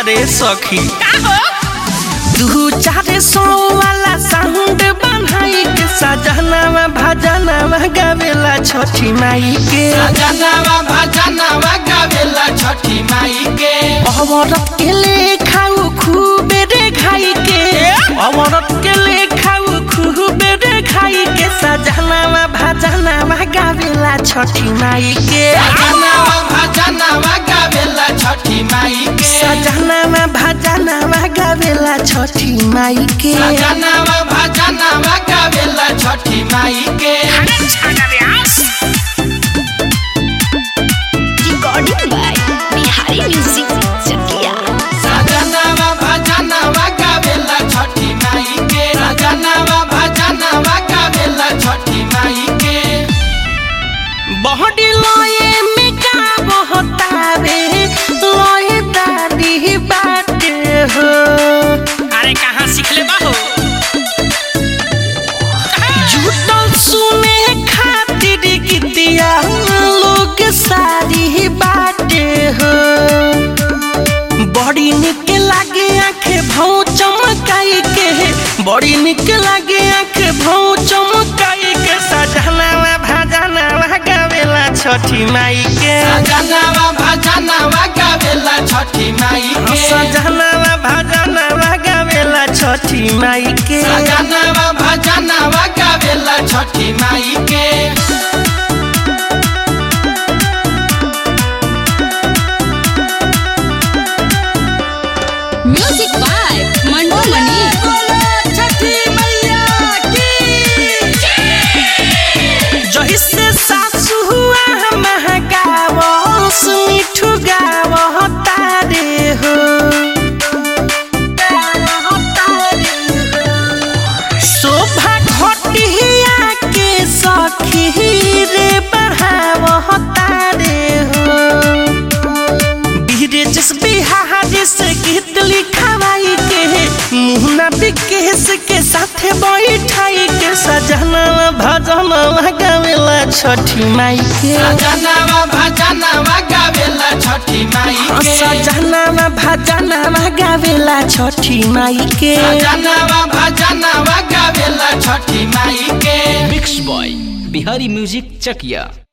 रे सखी दू चार सौ वाला साउंड बनाई के सजनावा भजनावा गावेला छठी माई के सजनावा भजनावा गावेला छठी माई के औरत के ले खाऊ खूबे रे खाई के औरत के ले खाऊ खूबे रे खाई के सजनावा भजनावा गावेला छठी माई के सजनावा भजनावा गावेला छठी माई के सजनावा भजनावा गावेला छठी माई के सजनावा भजनावा गावेला छठी माई के Recording by Bihari Music Chakia. सजनावा भजनावा गावेला छठी माई के सजनावा भजनावा गावेला छठी माई के बहडी लये में का बहतावे लये दादी बाटे हो अरे कहाँ सीखले बाहो जुटल सुने खातिर गीतिया लोग सारी बाटे हो बड़ी निक लागे आंखे भाव चमकाई के बड़ी निक लागे आंखे भाव चमकाई के सजनावा भजनावा गावेला छठी माई के सजनावा भजनावा गावेला छठी माई के सजनावा भजनावा गावेला छठी माई के सजनावा भजनावा गावेला छठी माई के Music by Mandu Mani. जही से सासु हुआ महगावस मिठू गावतारे हो शोभा घटिया के सखी रे बढ़ावतारे हो बीरजस बिहारी से गीत लिखवाई के मुहना विकेश के साथे बैठाई के सजना भजन गावेला छठी माई के सजनावा भजनावा गावेला छठी माई के सजना भजन गावेला छठी माई के सजनावा भजनावा गावेला छठी माई के mix by Bihari music Chakiya